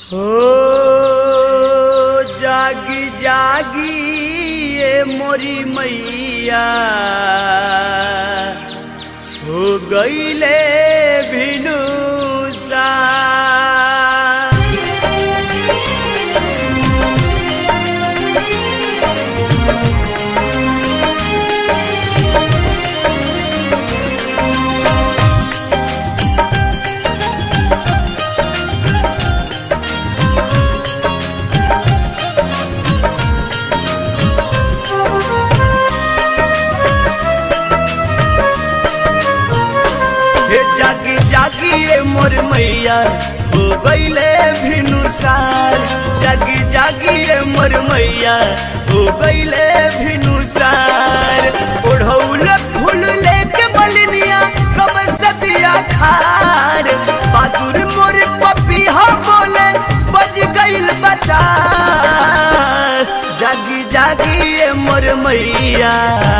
हो जागी जागी ये मोरी मैया हो गईले भिनु सा हे जागी जागी ये मोर मैया हो गईले भिनुसार जागी जागी ये मोर मैया हो गईले भिनुसार ओढ़ौल फूल लेके बलनिया कब से बिया खार बहादुर मोर पपिया बोले बज गईल बचा जागी जागी ये मोर मैया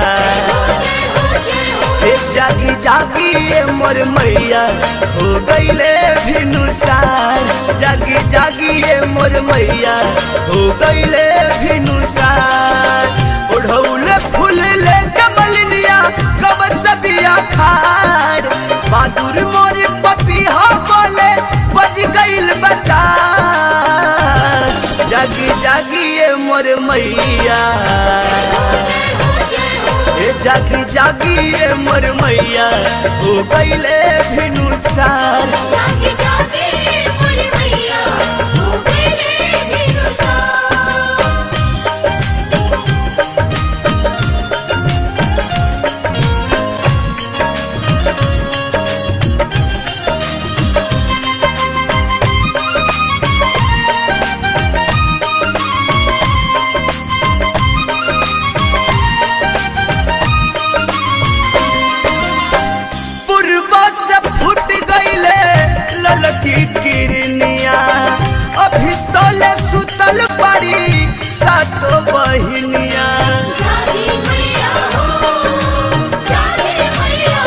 हे जागी जागी ये मोर मैया हो गईले भिनुसार जागी जागी ये मोर मैया हो गईले भिनुसार ओढ़ौले फूल ले कमलिया कब सबिया खार बहादुर मोर पपिया बोले बज गईल बता जागी जागी ये मोर मैया ए जागी जागी ये मोर मैया हो गईले भिनुसार जागे जागे मोर मैया हो गईले भिनुसार पूर्व से फूट गईले ललकी किरनिया अभी तोले सुतल पड़ी सातो बहिनिया जागे मैया हो जागे मैया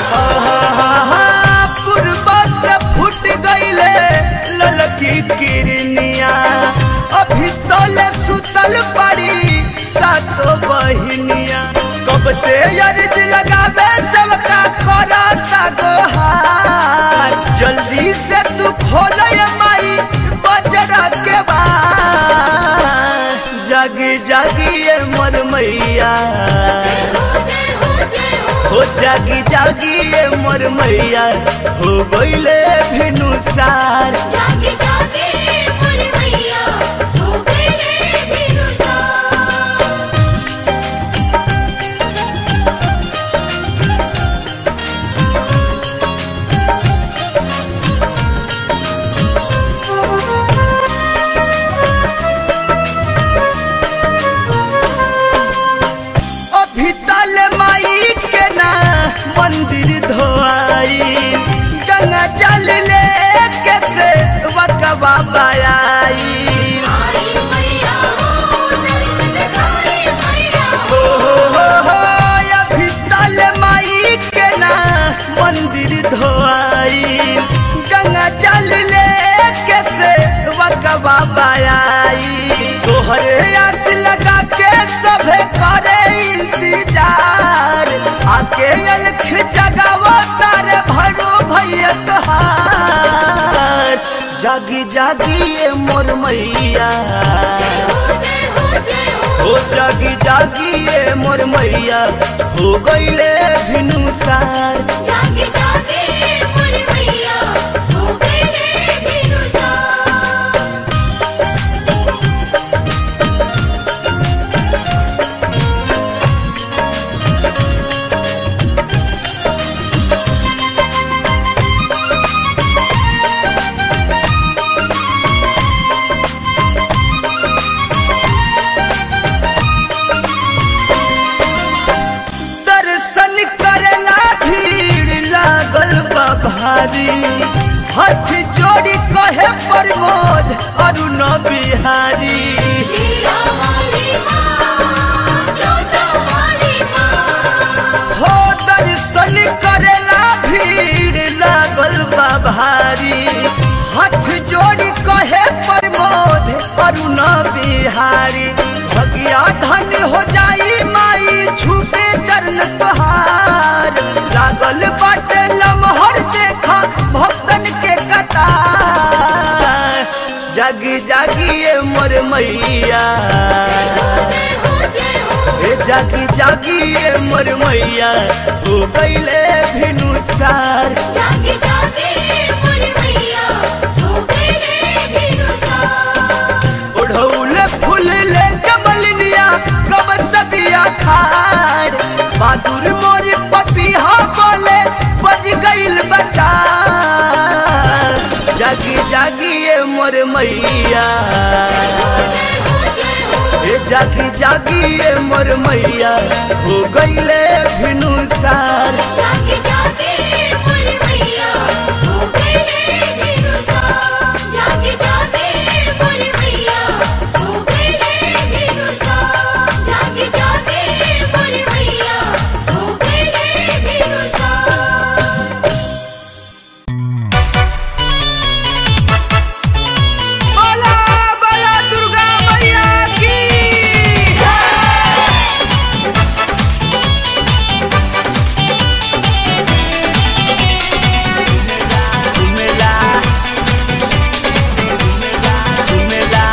पूर्व से फूट गईले ललकी किरनिया अभी तोले सुतल पड़ी सातो बहिनिया कब से अर्ज लगावे सबका करता गोहार जल्दी से तू खोल माई बजरा के बाद जागी जागी ये मन मैया हो जागी जागी ये मोर मैया हो गईले भिनुसार जागे जागे मोर मैया हो गईले भिनुसार अभी तल माई के ना मंदिर धोआई गंगा जल ले के से वकवा बाई आई मैया हो दर्शन खाए मैया हो हो हो हो अभी तल माई के ना मंदिर धोआई गंगा जल ले के से वकवा बाई तोहरे आस लगा के सभे करे इंतजार आके अलख जगावो तारे भरो भैया तहार जागी जागी ये मोर मैया हो जागी जागी ये मोर मैया हो गईले भिनुसार जागे जागे मोर मैया हो गईले भिनुसार दर्शन करेला भीड़ लागल बा भारी हाथ जोड़ी कहे प्रमोद अरुण बिहारी शीला वाली माँ जोता वाली माँ हो दर्शन करेला भीड़ लागल बा भारी हाथ जोड़ी कहे प्रमोद वरुण बिहारी भगिया धन हो जाई माई छूटे चरण तोहार लागल बाटे लमहर देखा भक्तन के कतार जागी जागी ये मोर मैया ए जागी जागी ये मोर मैया हो गईले भिनुसार जागे जागे मोर मैया हो गए भिनुसार ओढ़ौले फूल ले कमलिनिया कब सबिया खाड़ बहादुर मोर पपिया बोले बज गईल बता जागी जागी ये मोर मैया ए जागी जागी ये मोर मैया हो गईले भिनुसार जागे जागे मोर मैया हो गए भिनुसार जागे जागे मोर मैया हो गए भिनुसार जागे जागे मोर मैया हो गए भिनुसार बोला बोला दुर्गा मैया की झुमेला झुमेला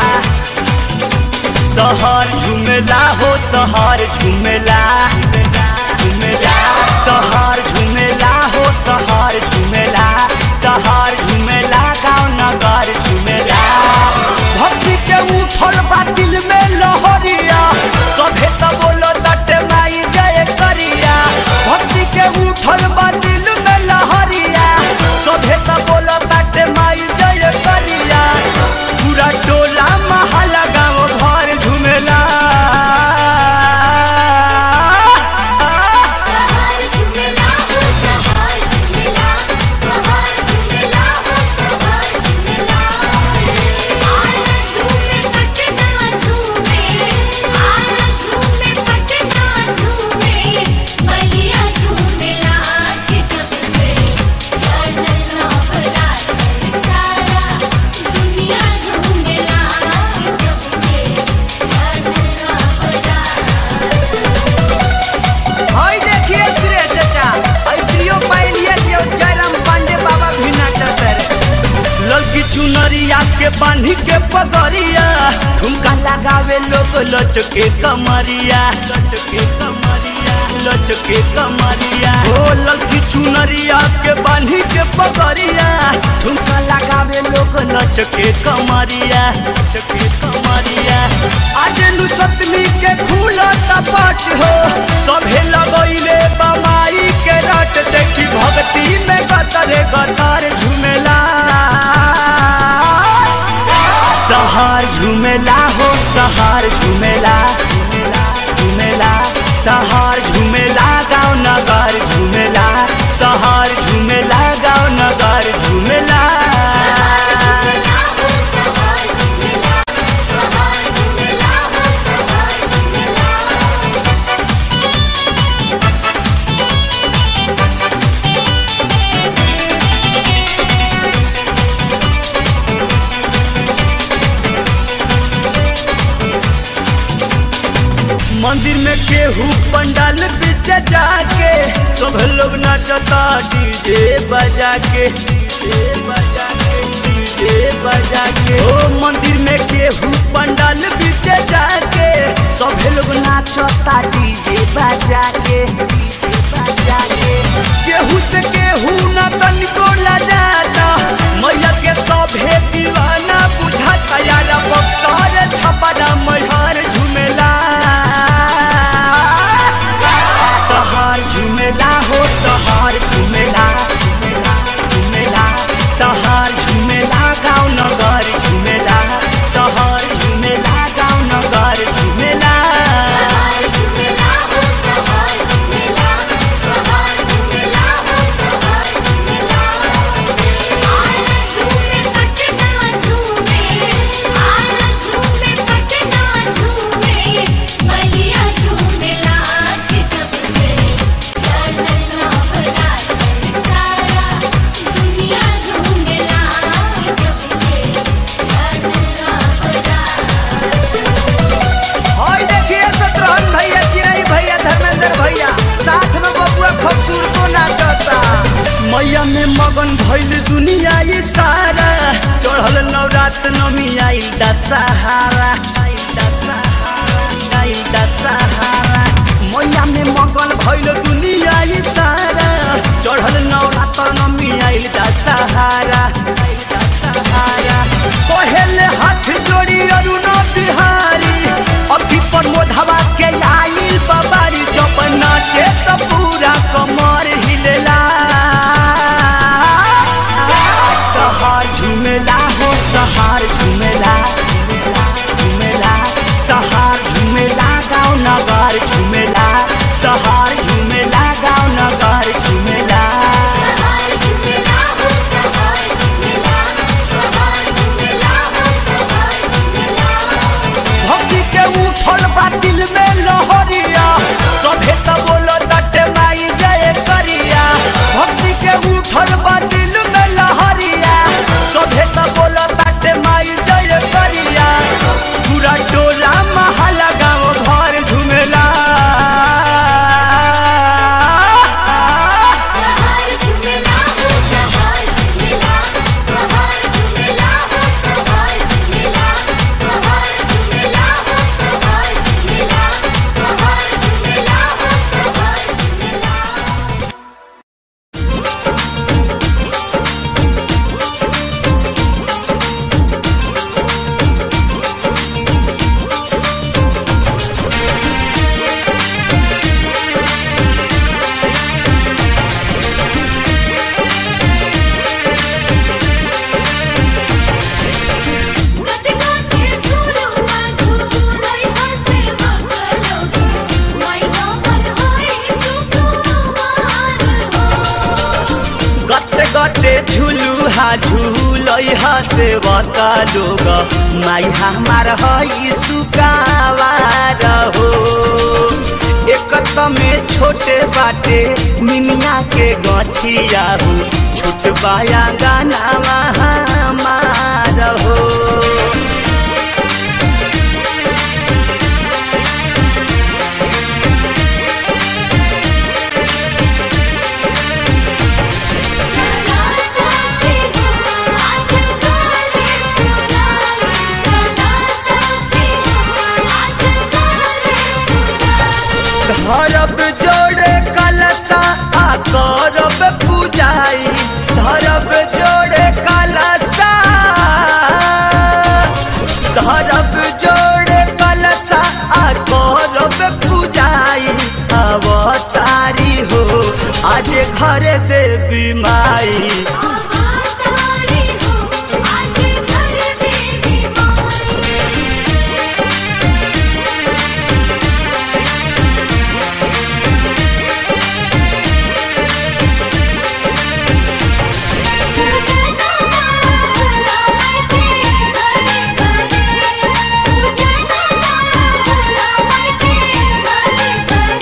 सहर झुमेला हो सहर झुमेला झुमेला सहर झुमेला हो सहर झुमेला सहर झुमेला गाँव नगर झुमेला भक्ति के उठल बा दिल में लहरिया सभे त बोलो तटे माई जय करिया भक्ति के उठल बा दिल में लहरिया सभे त बोलो तटे माई जय करिया पूरा टोला महला गाँव घर झुमेला सहार झुमेला हो सहार झुमेला सहार झुमेला हो सहार झुमेला आना झूमे पटना झूमे आना झूमे पटना झूमे मैया झूमेला के जब से चढ़ल नवरात सारा दुनिया झूमेला के जब से चढ़ल नवरात हाय देखिए सुरेश चाचा आई प्रियो पाइलिए दियो जयराम पांडे बाबा भी नाचत रे लड़की चुनरिया के बांधी के पगड़िया ठुमका लगावे लोग लचके कमरिया लचके कमरिया लचके कमरिया ओ लड़की चुनरिया के बांधी के पगड़िया ठुमका लगावे लोग लचके कमरिया लचके कमरिया आज नु सतमी के खुला टपट हो सभे लगैले बमाई के रट देखी भक्ति में गतरे गतर झुमेला सहार झुमेला हो सहार झुमेला झुमेला सहार झुमेला गाँव नगर झुमेला सहार झुमेला गाँव नगर झुमेला मंदिर में केहू पंडाल पीछे जाके सब लोग नाचता डीजे बजा के डीजे बजा के डीजे बजा के ओ मंदिर में केहू पंडाल पीछे जाके सब लोग नाचता डीजे बजा के डीजे बजा के केहू से केहू ना तनिको लजाता मैया के सभे दीवाना बुझाता यारा बक्सर छपरा मैहर झुमेला सहार झुमेला हो सहार झुमेला झुमेला सहार झुमेला गाँव नगर झुमेला सहार झुमेला गाँव नगर झुमेला झुमेला हो सहार झुमेला सहार झुमेला हो सहार दशहरा आइल दशहरा आइल दशहरा मैया में मगन भइल दुनिया ई सारा चढ़ल नवरात्र नमी आइल दशहरा आइल दशहरा पहले हाथ जोड़ी अरुण बिहारी अभी पर मोधवा के आइल बाबारी जब नाचे तो पूरा कमर हिलेला सहार झुमेला हो सहार झुमेला झुमेला सहार झुमेला गाँव नगर झुमेला सहार झुमेला गाँव नगर झुमेला सहार झुमेला हो सहार झुमेला सहार झुमेला हो सहार झुमेला भक्ति के उठल बा दिल में लहरिया सभे त बोलो दटे माई जय करिया भक्ति के उठल बा दिल में लहरिया सभे त बोलो दटे माई जय करिया पूरा टोला महला गाँव घर झुमेला सहार झुमेला हो सहार झुमेला सहार झुमेला हो सहार झुमेला सहार झुमेला हो सहार झुमेला सहार झुमेला हो सहार झुमेला गते गते झुलुआ झुलुई हसे बकलो मैना मन होई सुकुमार हो गते गते झुलू हा झूलई हा सेवका लोग माई हमार हई सुकावार हो एक में छोटे बाटे मिमिया के गछिया हो छोट बाया गाना हमार हो चला साथी हो आज काले पुजारी चला साथी हो आज काले पुजारी धरब जोड़े कलसा आ करब पूजाई धरब जोड़े कलसा धरब जोड़े कलसा आ करब पूजाई अवतारी हो आज घर देवी माई आवातारी हो आज घर देवी माई पूजना माला मैं के गले गले पूजना माला मैं के गले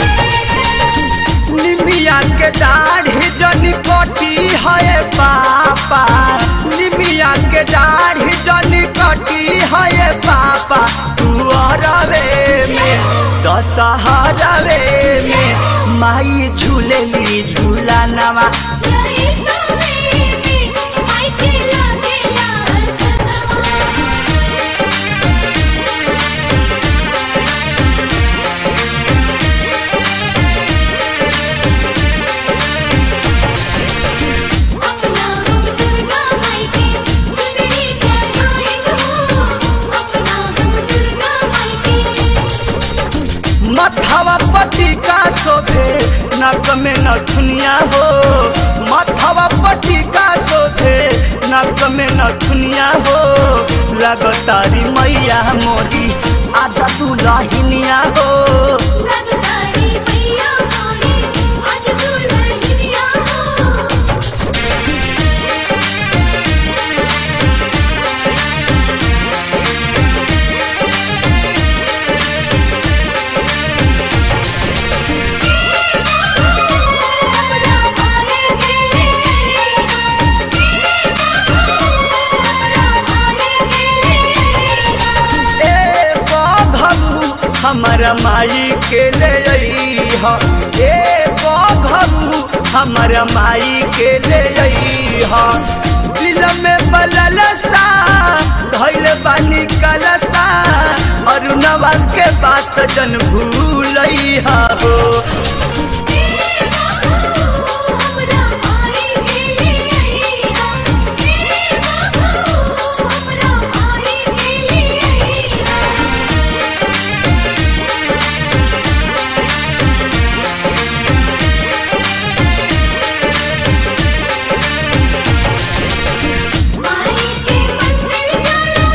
गले निमिया के दाढ़ी जनी कटी है पापा निमिया के दाढ़ी जनी कटी है पापा तू अरवे में दशहरवे में माई झूलेली झूला नवा जय कबीरी आई के लागेला सनवा अपना हम दुर्गा माई के चुनरी चढ़ाए हो अपना हम दुर्गा माई के मथवा पट्टी का शोभे नक में नथुनिया हो मथवा पट्टी का शोभे नक में नथुनिया हो लगतारी मैया मोरी आधा दुलहिनिया हो लगतारी मैया मोरी आज दुल्हनिया हो अपना भाले के अपना भाले के ए बघरू हमारा माई के ले अइह ए बघरू हमारा माई के ले अइह दिल में बलल सा धैल बानी कल मनवा के बात जन भूलैहा हो हमरा माई के लिए हमरा माई के लिए माई के मंदिर चलो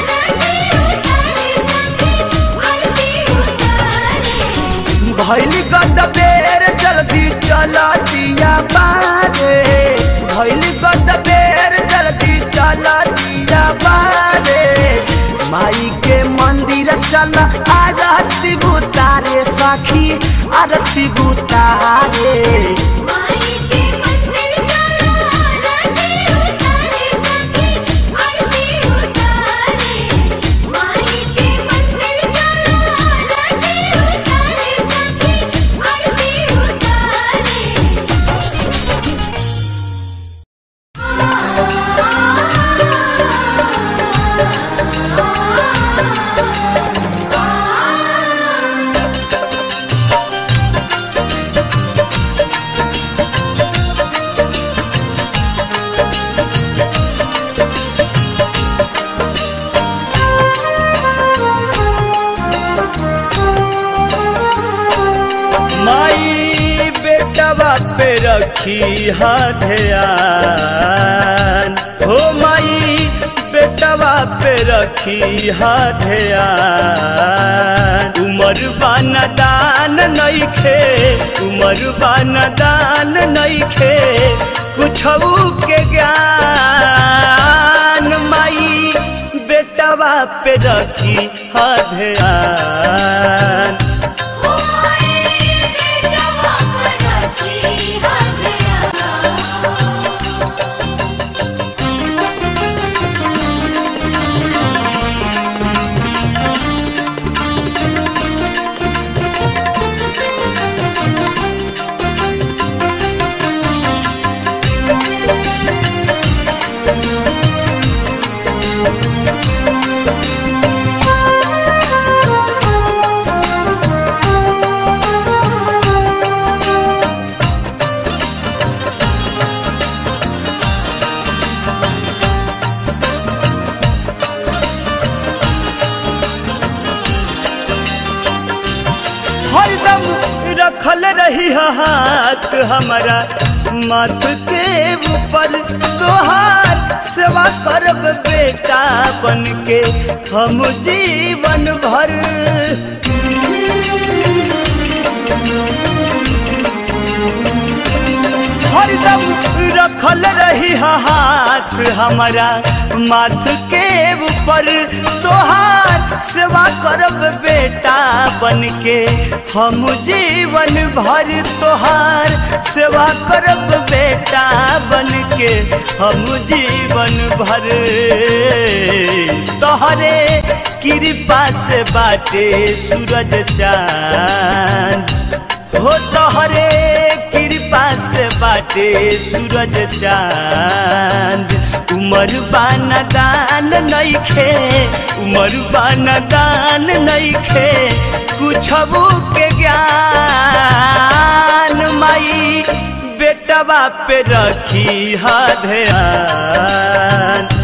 आरती उतारे सखी आरती उतारे भैली गद बेर जल्दी चला दिया बारे भैली गद बेर जल्दी चला दिया बारे माई के मंदिर चल आरती बुतारे सखी आरती बुतारे माई के मंदिर चलो आरती उतारे सखी आरती उतारे माई के मंदिर चलो आरती उतारे सखी आरती उतारे माई बेटवा पे रखी हा ध्यान हो माई बेटवा पे रखी हा ध्यान उमर बान दान नइखे उमर बान दान नइखे कुछऊ के ज्ञान माई बेटवा पे रखी हा ध्यान हरदम रखल रही हाथ हमारा माथ के ऊपर तोहार सेवा करब बेटा बन के हम जीवन भर हरदम रखल रही हाथ हमारा माथ के ऊपर तोहार सेवा करब बेटा बन के हम जीवन भर तोहार सेवा करब बेटा बन के हम जीवन भर तोहरे कृपा से बाटे सूरज चांद हो तोहरे कृपा से बाटे सूरज चांद उमर बान दान नइखे उमर बान दान नइखे कुछबू के ज्ञान माई बेटवा पे रखी हा ध्यान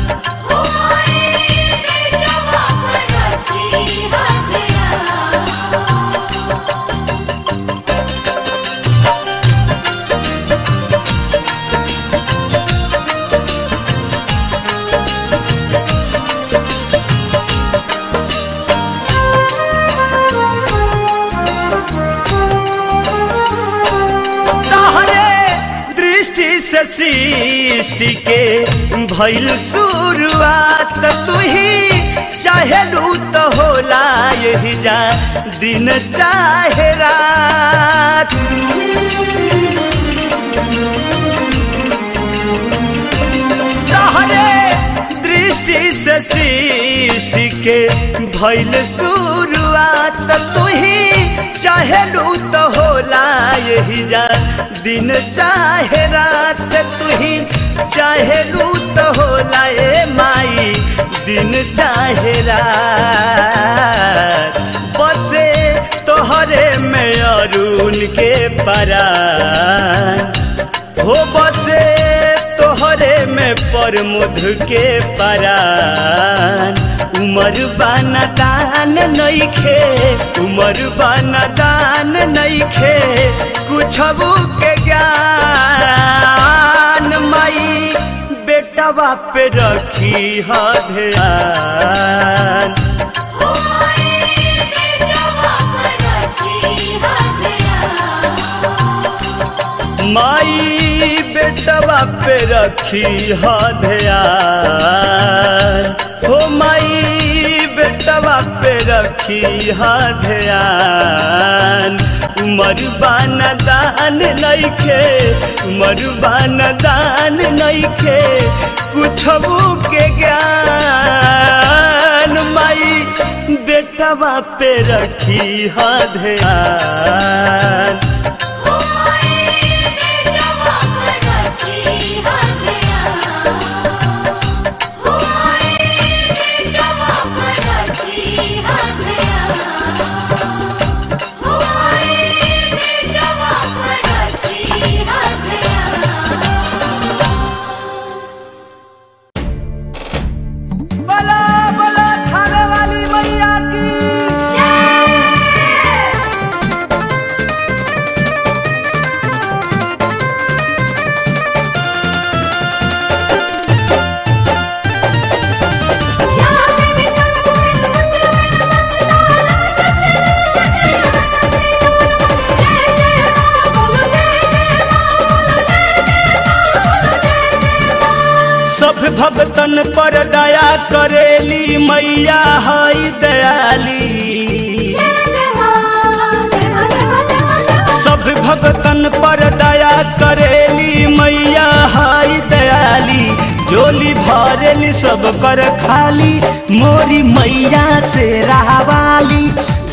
तहरे दृष्टि से सृष्टि के भइल शुरुआत तू ही चाहेलू तो होला यही जा दिन चाहे रात तहरे दृष्टि से सृष्टि के भइल शुरुआत तू ही चाहेलू तो होला यही जा दिन चाहे रात तू ही चाहेलू तो होला ए माई दिन चाहे रात परान हो बसे तोहरे में परमुध के परान उमर बाना दान नइखे उमर बाना दान नइखे कुछबू के ज्ञान माई बेटा पे रखी ह ध्यान माई बेटवा पे रखी ह ध्यान हो माई बेटवा पे रखी ह ध्यान उमर बान दान नइखे उमर बान दान नइखे कुछबू के ज्ञान माई बेटवा पे रखी ह ध्यान बोलो बोलो थाने वाली मैया की सब भक्तन पर दया करेली मैया हई दयाली सब भक्तन पर दया करेली मैया हई दयाली जोली भरेली सब कर खाली मोरी मैया से रहवाली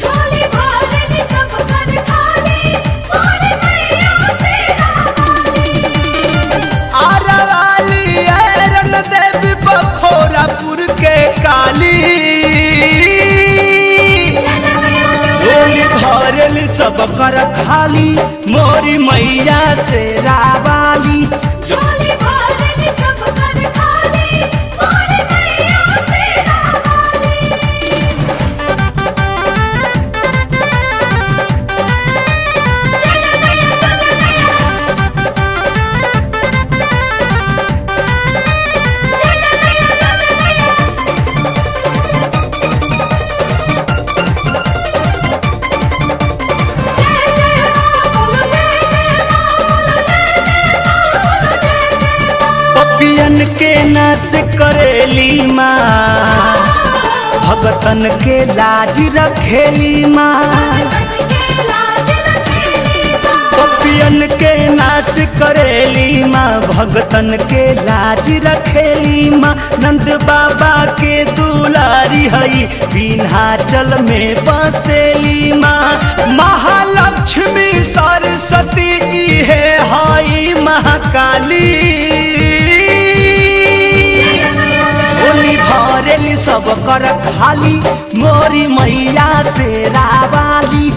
आरावाली ऐरन देवी बखोरापुर के काली डोली भरेली सब कर खाली मोरी मैया से रावाली पपियन के नाश करेली माँ भगतन के लाज रखेली माँ पपियन के नाश करेली माँ भगतन के लाज रखेली माँ नंद बाबा के दुलारी हई विन्हाचल में बसेली माँ महालक्ष्मी सरस्वती की है हई महाकाली होली भरेली सब कर खाली मोरी मैया से रावाली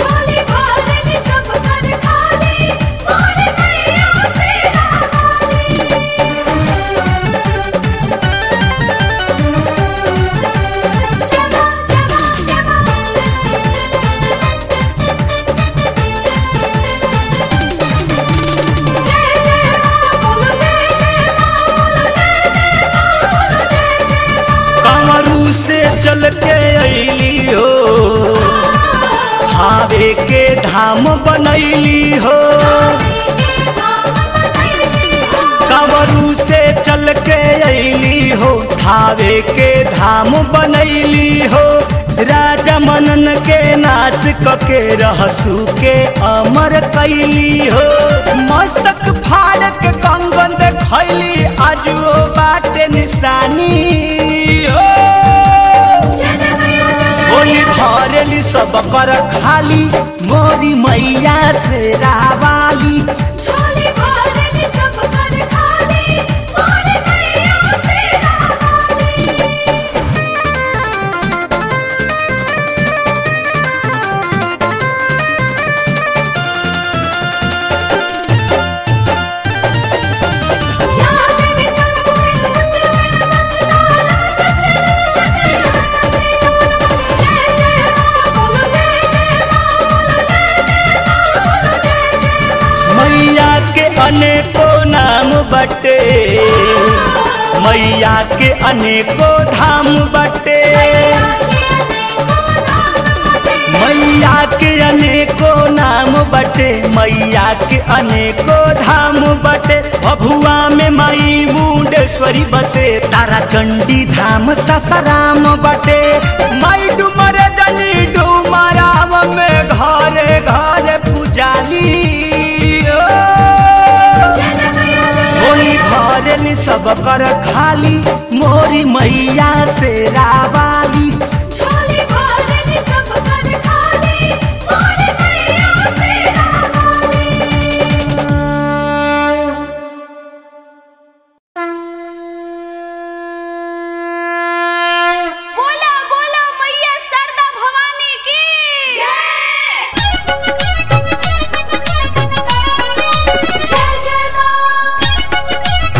कमरू से चल के अली हो हावे के धाम बनैली हो कमरू से चल के अली हो हावे के धाम बनैली हो राजा मनन के नाश कके रहसू के अमर कैली हो मस्तक फाड़ के कंगन देखैली आज वो बाटे निशानी हो होली भरेली सब कर खाली मोरी मैया से रावाली बटे मैया के अनेको धाम बटे मैया के अनेको नाम बटे मैया के अनेको धाम बटे भभुआ में मई मुंडेश्वरी बसे तारा चंडी धाम ससराम बटे मई डुमर जनी डुमराव में घरे घरे पुजाली ओ। होली भरल सब कर खाली मोरी मैया से रावाली झोली भरल सब कर खाली मोर मैया से रावाली बोला बोला मैया सरदा भवानी की जय जय मां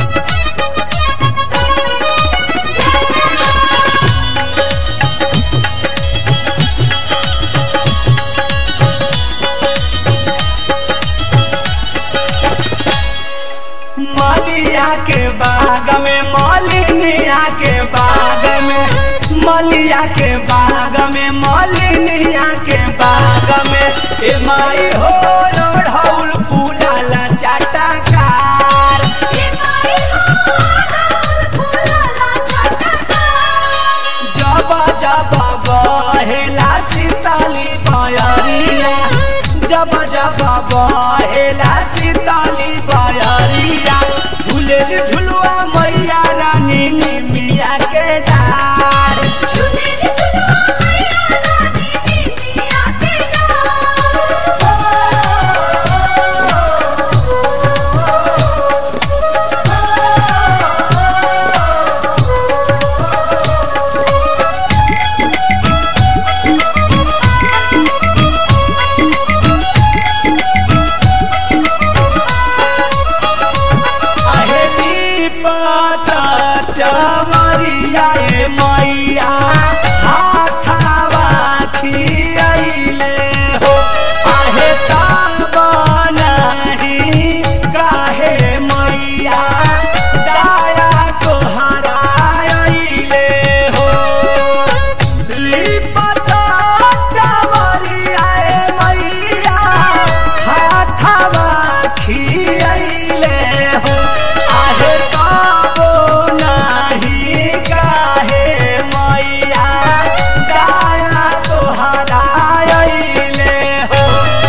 मलिया के बाग में मलिनिया के बाग में मलिया के बाग में मलिनिया के बाग में ए माई हो रोढ़ौल फूलाला चाटाकार ये माई हो राहुल फूलाला चटका जब जब बहेला सीताली बयरिया जब जब बहेला सीताली बयरिया झूले झुलुआ मैया रानी निमिया के डार झूले झुलवा मैया रानी मिया के अहेली पाता चवरिया ए मैया हाथावा खियाइले हो आहे ताबनाही काहे मैया दाया तोहरा आइले हो लिपता चवरिया ए मैया हाथावा खियाइले हो आहे काबो नाही काहे मैया दाया तोहरा आइले हो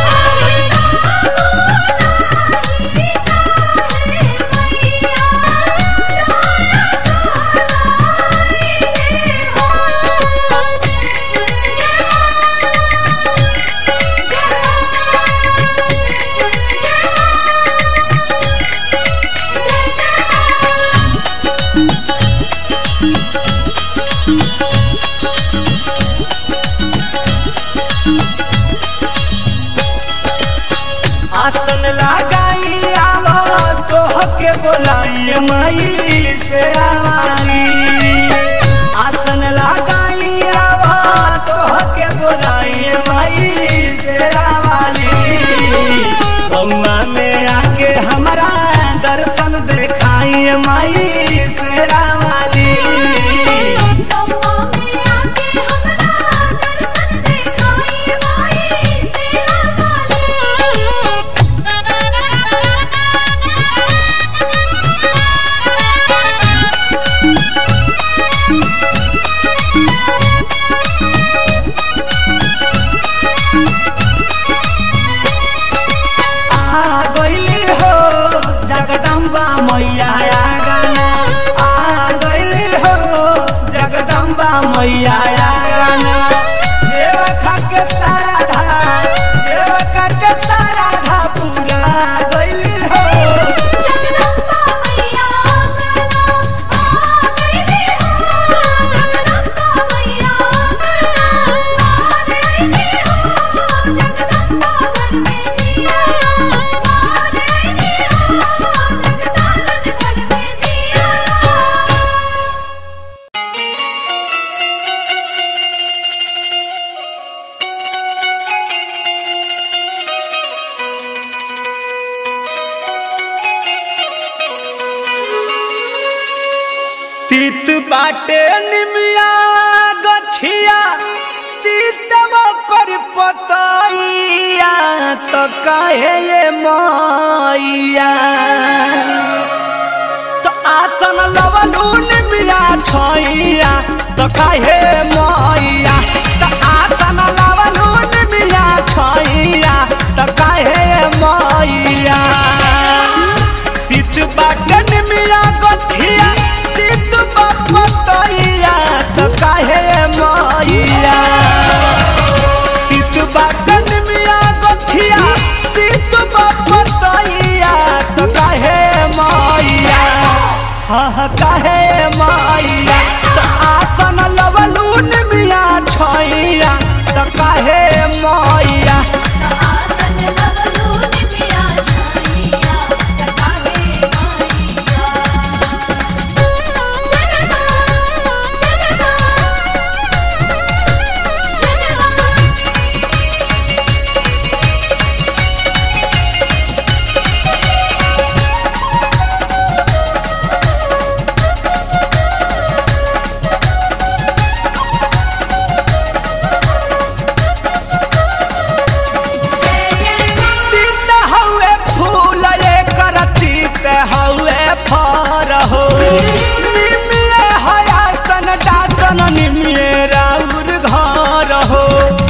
आसन लगाई आवो तोह के बोलाई माई से आवारी आसन लगाई आवो तोह के बोलाई माई से आवाली बउआ में आके हमारा दर्शन देखाई माई से आवाली Thank you. बाटे निमिया गछिया तीतब कर पतैया तो काहे ये मैया तो आसन लवलू निमिया छैया तो काहे मैया तो आसन लवलू निमिया छैया तो काहे मैया तित बाटन मिया गठिया तित बपतैया तो काहे मैया तित बाटन मिया गठिया तित बपतैया तो काहे मैया हाँ काहे मैया तो आसन लवलून मिया छैया तो काहे मैया आसन लगलू निमिया छाइया तकावे माइया जनवा जनवा जनवा जय जय तीत हवे फूल एकर तीत हवे फर हो निमिये हयासन डासन निमिये राउर घर हो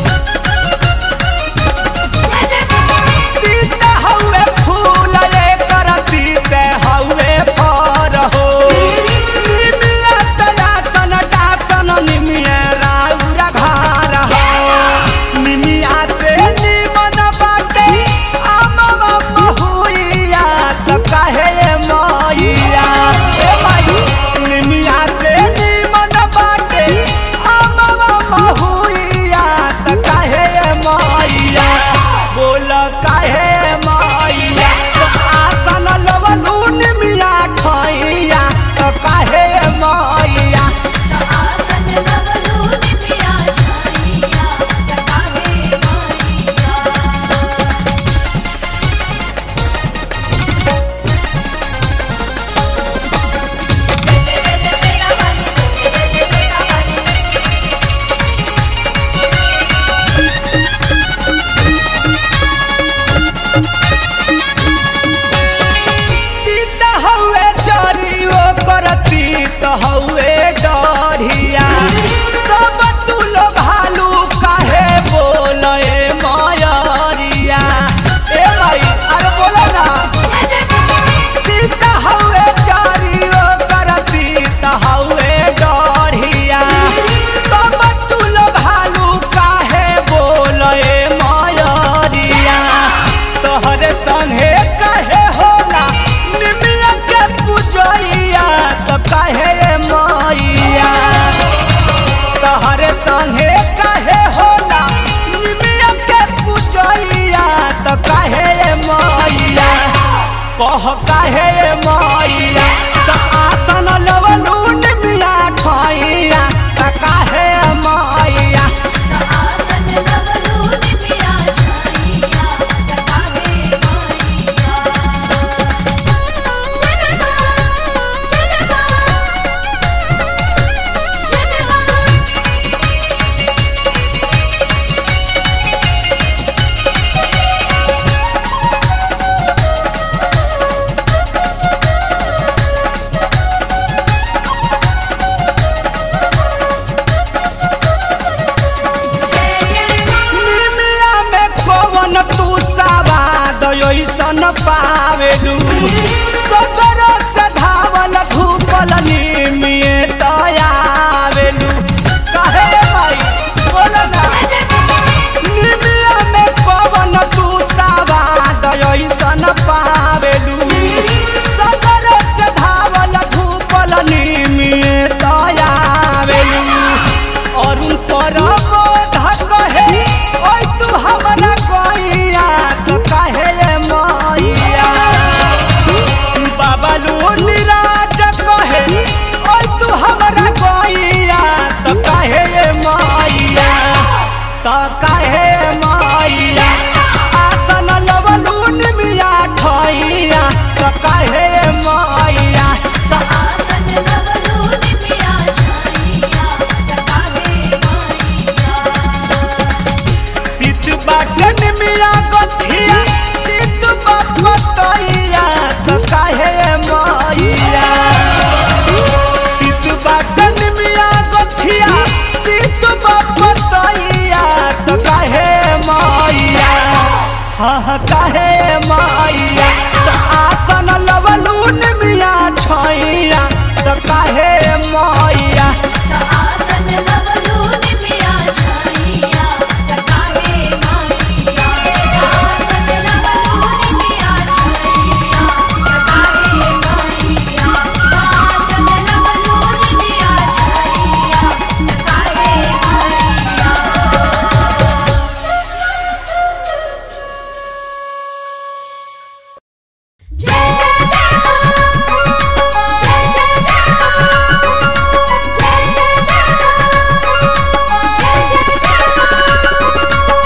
तीत हवे फूल एकर तीत हवे फर हो निमिये तयासन डासन निमिये राउर घर हो निमिया से निमन बाटे अमवा महुइया त काहे मैया ए माई निमिया से निमन बाटे अमवा महुइया त काहे मैया बोल काहे मैया त आसन लवलू निमिया खैया त काहे मैया आसन लगलू निमिया छाइया तकावे माइया बेटे बेटे तेरा वाली बेटे बेटे तेरा वाली तीत हवे जरियो करती त हवे डढ़िया तब तुल भालू काहे बोले मयरिया ए भाई अरे बोलो ना तीत हवे जरियो करती त हवे डढ़िया तब तुल भालू काहे बोले मयरिया तोहरे संगे कहे होला निमिया के पूजैया तो कहे मैया तोहरे संगे कहे होला निमिया के पूजैया तो कहे मैया कह कहे मैया तो आसन लवलू निमिया ठैया तो कहे मैया आसन लगलू निमिया छाइया तकावे माइया जनवा जनवा जनवा जय जय निमिया में कवन तू सवाद ऐसन पावेलू सगर से धावल धूपल निमिये तयावेलू कहे भाई बोल ना निमिया में कवन तू सवाद ऐसन पावेलू सगर से धावल धूपल निमिये तयावेलू अरुण परम कहे ओइ तू हमरा कहिया तो कहे मैया बाबा लू निराज कहे ओइ तू हमरा कहिया तो कहे मैया तो कहे मैया आसन लवलू निमिया ठैया तो कहे मैया तो आसन लगलू निमिया छाइया हाँ काहे मैया त आसन लवलून मिया छैया त काहे मैया त आसन लवलून मिया छाइया त काहे माइया त आसन लवलून मिया छाइया त काहे माइया त आसन लवलून मिया छाइया त काहे माइया जय जय जय हो जय जय जय हो जय जय जय हो जय जय जय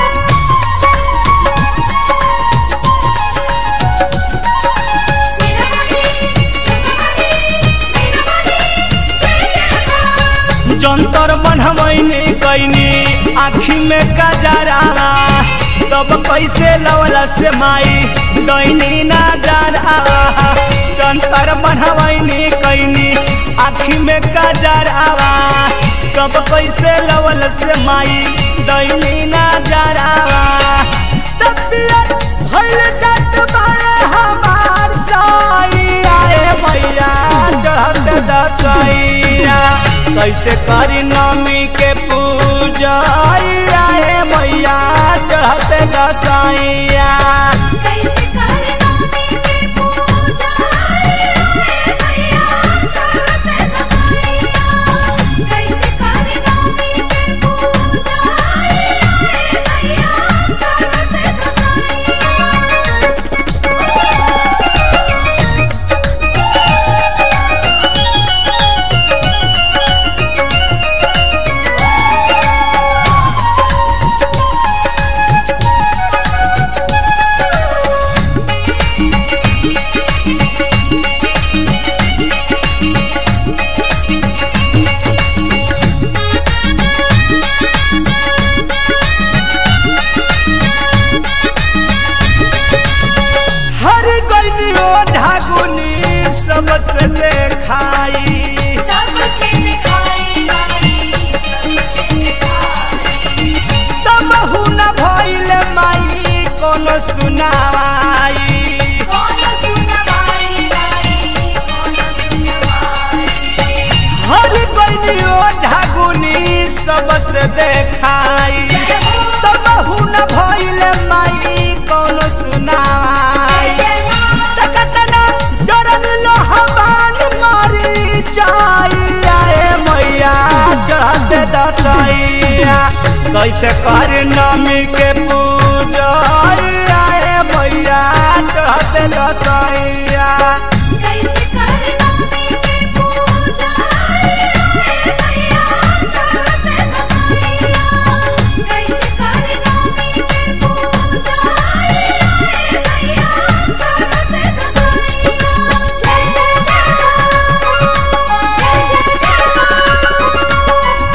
हो जंतर बनवैनी कैनी आँखी में कजरा तब कैसे लवला से माई डैनी ना जरा जंतर बनवैनी कैनी आँखी में कजरा तब कैसे लवल से माई डैनी ना जरा तबियत भइल जात बारे हमार साईया ए मैया चढ़त दसैया कैसे करी नमी के पूजा ए मैया चढ़त दसैया कैसे करनामी के पूजा रे भैया चढ़ते दसैया कैसे करनामी के पूजा रे भैया चढ़ते दसैया हर गईनी ओ ढागुनी सबसे देखाई सबसे दिखाई माई सबसे दिखाई तब हुन भइल माई कोनो सुनावाई कौन सुनवाई माई कौन सुनवाई हर गईनी ओ ढागुनी सबसे देखाई जय हो तब हुन भइल माई कोनो सुनावाई जय मां तकतना जरन लोहबान मारी जाइया ए मैया चढ़त दसैया कैसे कर नमी के पूजा ए मैया चढ़त दसैया कैसे करनामी के पूजा रे भैया चढ़ते दसैया कैसे करनामी के पूजा रे भैया चढ़ते दसैया जय जय जय हो जय जय जय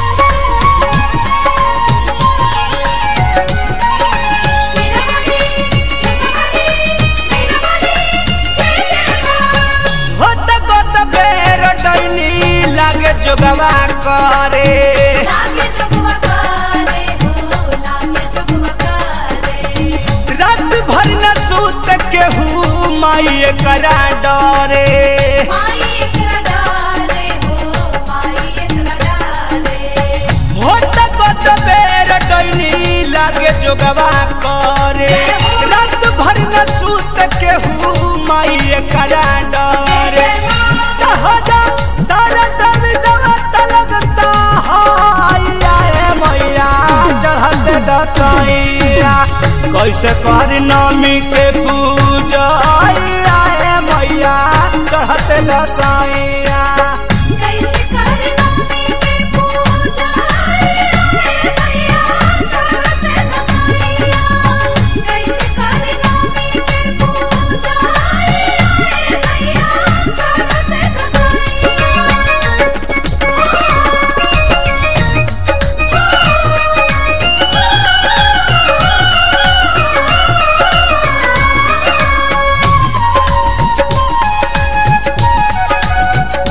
हो होत गोत बेर डैनी लागे जोगवा करे लागे जगवा करे हो लागे जगवा करे रात भर न सूत केहू माई करा डरे माई एकरा डाले हो माई एकरा डाले होत गोत बेर डैनी लागे जोगवा करे रात भर न सूत केहू माई करा डरे जहाजा सारा दम दवा तलग सहाया ए मैया चढ़त दसैया कैसे कर नमी के पूजा ए मैया चढ़त दसैया कैसे करनामी के पूजा रे भैया चढ़ते दसैया कैसे करनामी के पूजा रे भैया चढ़ते दसैया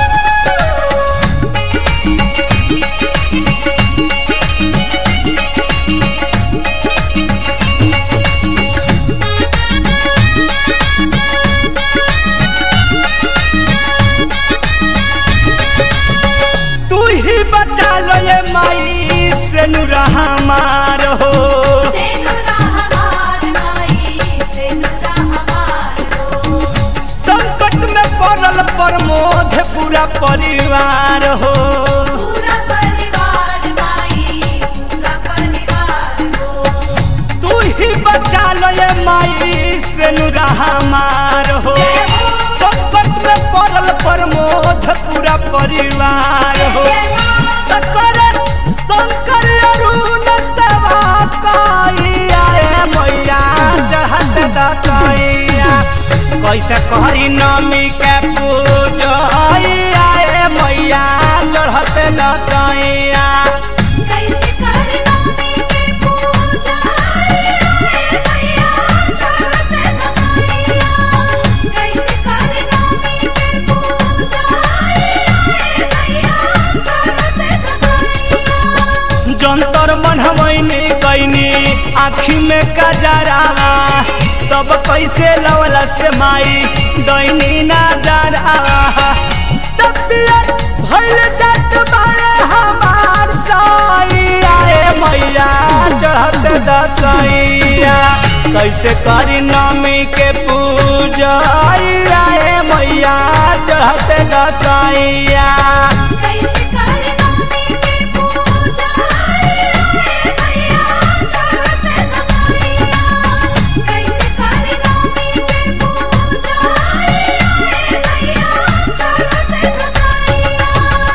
से नुरा हमार हो सेनुरा हमार माई सेनुरा हमार हो संकट में पड़ल प्रमोद पूरा परिवार हो पूरा परिवार माई पूरा परिवार हो तू ही बचा लो ये माई से नुरा हमार हो जय हो। संकट में पड़ल प्रमोद पूरा परिवार हो शंकर शंकर अरुण सेवा कइया ए मैया चढ़त दसैया कैसे करी नमी के पूजा ए मैया चढ़त दसैया कैसे करना के पूजा आए मैया चढ़ते दसैया कैसे करना के पूजा आए मैया चढ़ते दसैया जंतर मनहमैनी कैनी आँखी में कजरावा तब कैसे लवला से माई दैनी ना डरावा तबियत भइल जात बारे हमार सैया ए मैया चढ़त दसैया कैसे करी नमी के पूजा ए मैया चढ़त दसैया कैसे करना के पूजा आए मैया चढ़ते दसैया कैसे करना के पूजा आए मैया चढ़ते दसैया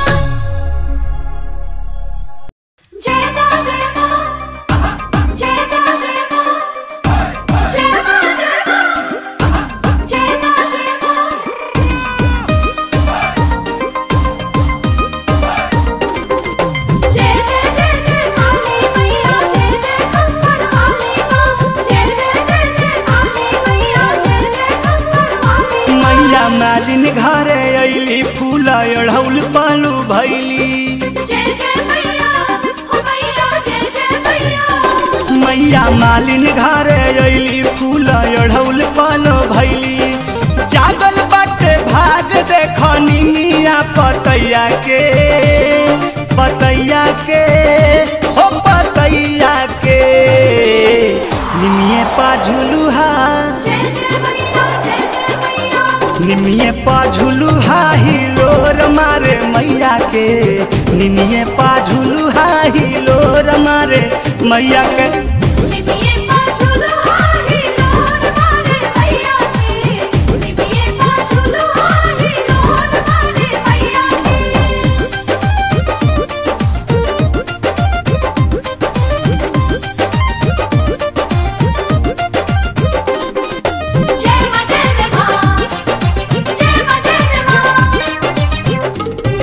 जय मां जय मां जय मां जय मां जय मां जय मां जय मां जय मां जय जय जय जय काली मैया जय जय कंकड़ वाली मां जय जय जय जय काली मैया जय जय कंकड़ वाली मैया मालिन घरे अइली फूल अढ़ौल पालू भैली जय जय मैया हो मैया जय जय मैया मैया मालिन घरे अइली फूल अढ़ौल पालो भैली जागल बाटे भाग देखनी मिया पतैया के पतैया के हो पतैया के निमिये पा झुलुहा जय जय मैया जय जय मैया निमिये पा झुलुहा हिलोर मारे मैया के निमिये पा झुलुहा हिलोर मारे मैया के निमिये पाछुलो हाही लोन मारे मैया के निमिये पाछुलो हाही लोन मारे मैया के जय मां जय जय मां जय मां जय जय मां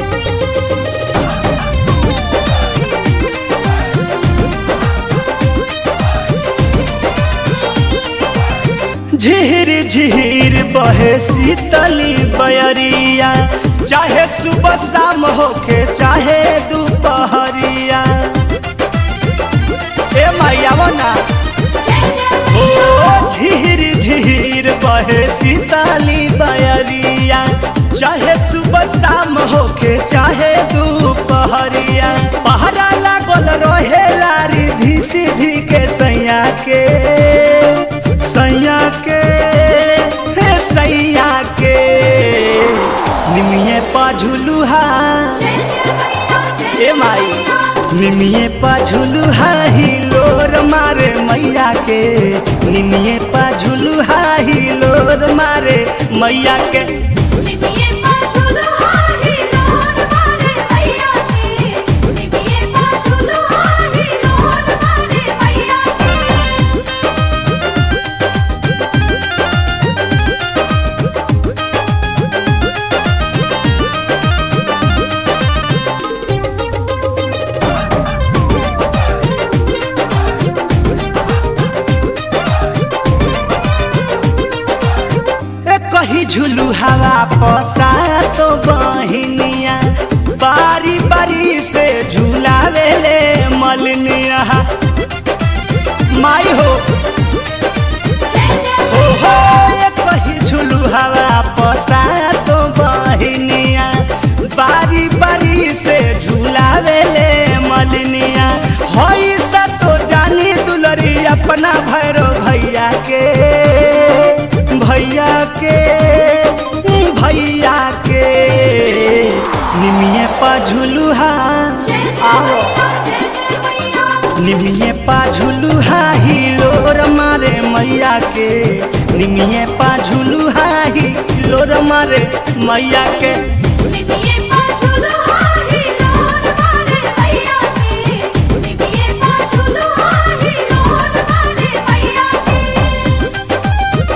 झीर झीर बहे शीतली बयरिया चाहे सुबह शाम होके चाहे दोपहरिया ए मैया वो ना जय जय ओ झीर झीर बहे शीतली बयरिया चाहे सुबह शाम होके चाहे दोपहरिया पहरा लागल रहे लारी धी सीधी के सैया के सैया के हे सैया के निमिये पा झुलुहा जय जय मैया जय ए माई निमिये पा झुलुहा हिलोर मारे मैया के निमिये पा झुलुहा हिलोर मारे मैया के निमिये पाछुलो हाही लोन मारे मैया के निमिये पाछुलो हाही लोन मारे मैया के ए कही झुलू हवा पसा तो बहिनिया बारी बारी से झूलावेले मलनिया माई हो जय जय ओ हो ये कही झुलू हवा पसा तो बहिनिया बारी बारी से झूलावेले मलनिया निमिये पा झुलू हाही लोर मारे मैया के निमिये पा झुलू हाही लोर मारे मैया के निमिये पाछुलो हाही लोन मारे मैया के निमिये पाछुलो हाही लोन मारे मैया के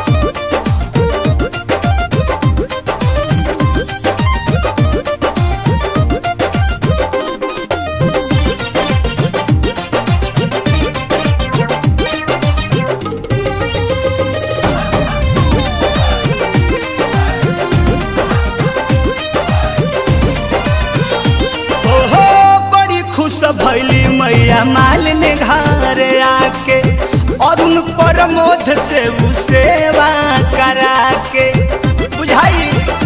ओहो बड़ी खुश भैली मैया मालिन घर आके अरुण प्रमोद से उ सेवा करा के बुझाई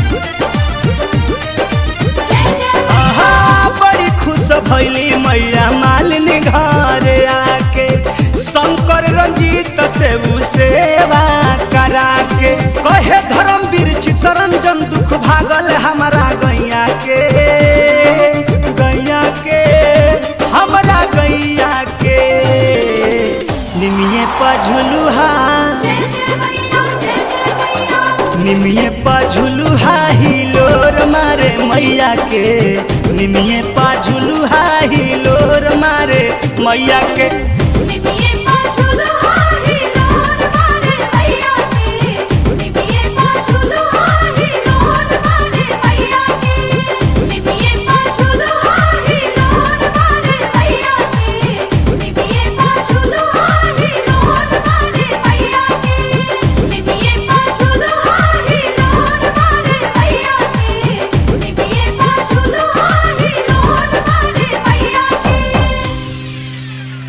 जय जय आहा बड़ी खुश भैली मैया मालिन घर आके शंकर रंजीत से उ सेवा करा के कहे धर्मवीर चितरंजन दुख भागल हमारा गैया के गैया के हमारा गैया के निमिये पझुलुहा जय जय मैया जय जय मैया निमिये पाझुलू हाही लोर मारे मैया के निमिये पाझुलू हाही लोर मारे मैया के निमिये पाछुलो हाही लोन मारे मैया के निमिये पाछुलो हाही लोन मारे मैया के निमिये पाछुलो हाही लोन मारे मैया के निमिये पाछुलो हाही लोन मारे मैया के निमिये पाछुलो हाही लोन मारे मैया के निमिये पाछुलो हाही लोन मारे मैया के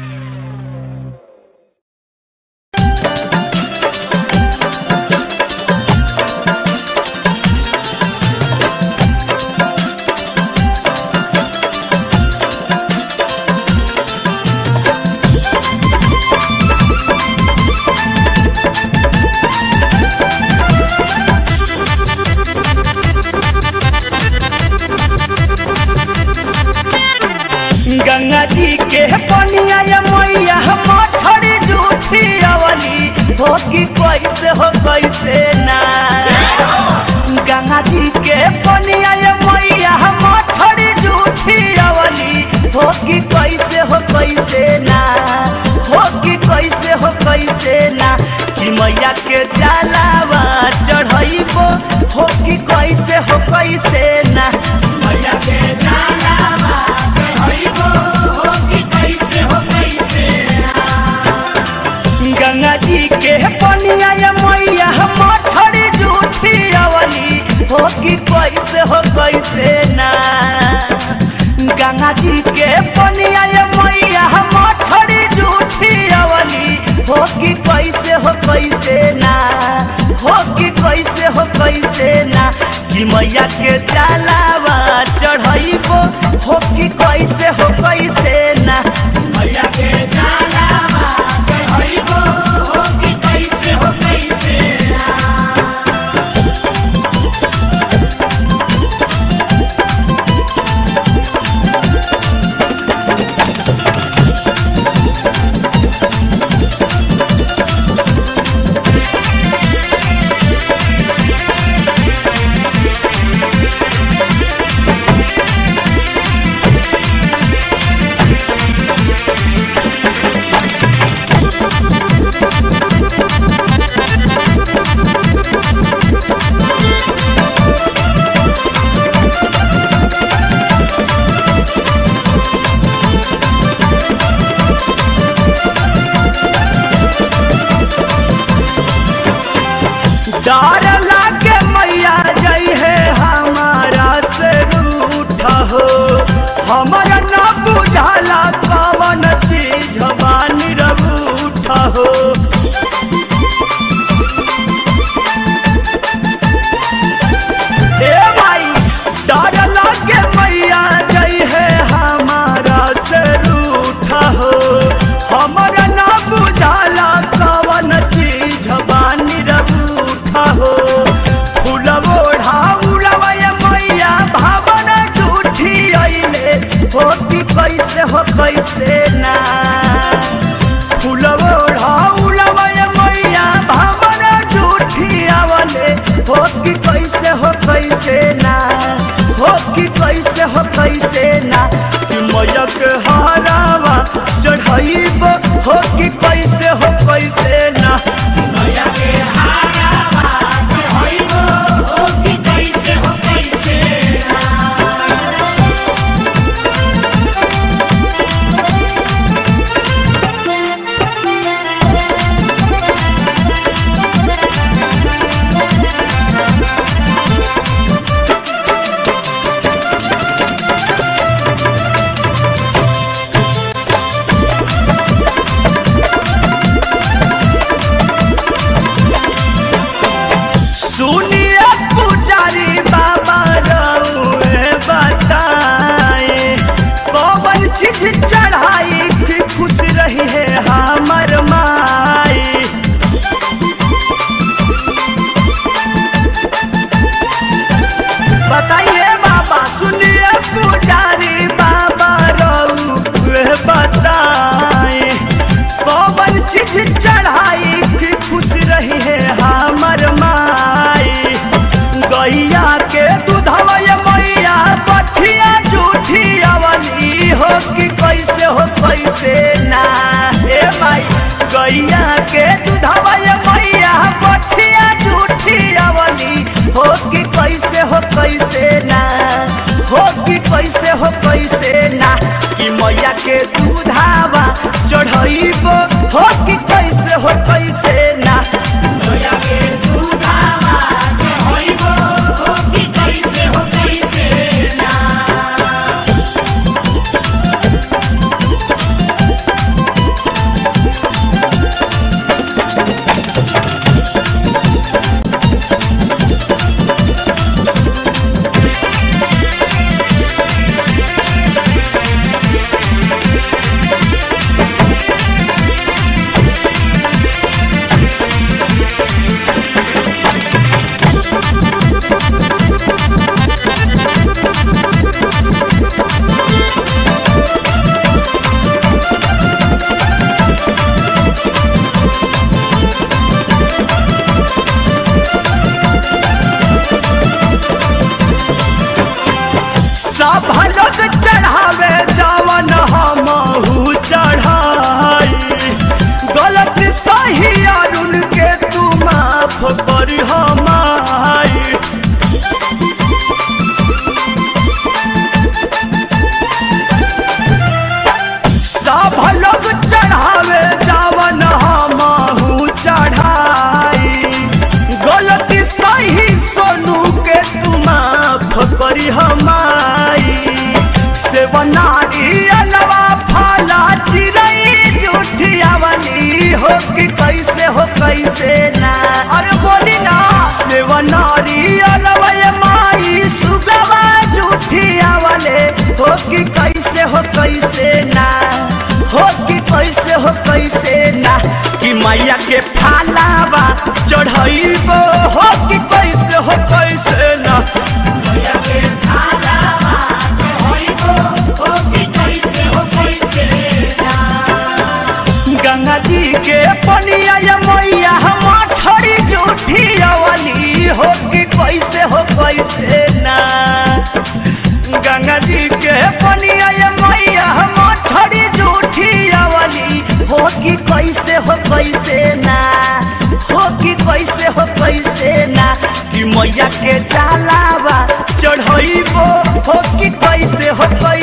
गंगा जी के पनिया या मैया मछड़ी जूठी अवली हो कि कैसे हो कैसे ना गंगा जी के पनिया या मैया मछड़ी जूठी अवली हो कि कैसे हो कैसे ना हो कि कैसे हो कैसे ना कि मैया के जलावा चढ़ैबो हो कि कैसे हो कैसे ना मैया के जलावा चढ़ैबो हो कि कैसे हो कैसे गंगा जी के पनिया या मैया मछड़ी जूठी अवली हो कि कैसे हो कैसे ना गंगा जी के पनिया या मैया मछड़ी जूठी अवली हो कि कैसे हो कैसे ना हो कि कैसे हो कैसे ना कि मैया के जलावा चढ़ैबो हो कि कैसे हो कैसे ना मैया के जलावा चढ़ैबो हो कि कैसे हो कैसे लोग चढ़ावे जावन हमहू चढ़ाई गलती सही सोनू के तू माफ करी हमारी सेवनारी अलवा फाला चिरई जूठिया वाली हो कि कैसे हो कैसे ना अरे बोली ना सेवनारी अलवा ये माई सुगवा जूठिया वाले हो कि कैसे हो कैसे ना हो कि कैसे हो कैसे ना कि मैया के फालावा चढ़ाइबो हो कि कैसे हो कैसे ना गंगा जी के पनिया या मैया हम छोड़ी जूठी वाली हो कि कैसे हो कैसे ना गंगा जी के पनिया या मैया हम छोड़ी जूठी वाली हो कि कैसे हो कैसे ना हो कि कैसे हो कैसे ना कि मैया के डालावा चढ़ाइबो हो कि कैसे हो कैसे